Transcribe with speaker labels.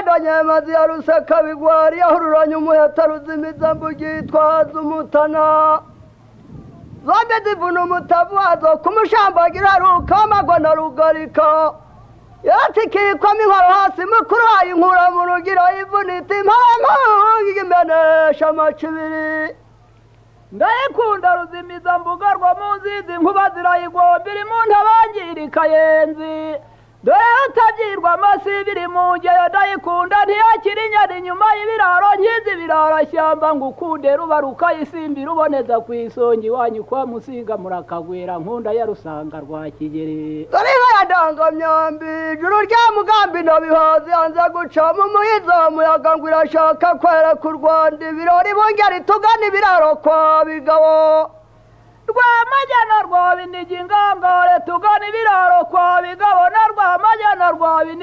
Speaker 1: akanyamazi ya rusaka bigwari yahururanye umuheta ruzimiza mbugitwaza umutana zombi zivuna umutavu wazo kumushambagira aruka amagona rugarika yatikikwamo inkoro hasi mukuru wayo inkura mu rugiro yivunitse impamvu imenesha amacibiri ndayikunda ruzimiza mbuga rwo mu nzizi nkuba zirayigomba iri mu ntabangirika yenzi dore utabyirwa amasi biri mu ngero ndayikunda ntiyakira inyana inyuma y'ibiraro nkizi birarashyamba ngo ukunde ruba rukayisimbira uboneza ku isonga iwanyu kwa musinga murakagwira nkunda ya rusanga rwa kigeri dore inka ya ndanganyambi ijuru rya mugambi nabihazi yanze guca mu muhizo muyaga ngo irashaka kwera ku rwanda ibirori bongera itugana ibiraro kwa bigabo rwamajyana rwa binigi ingangare tugana ibiraro kwa bigabo na rwamajyana rwa binigi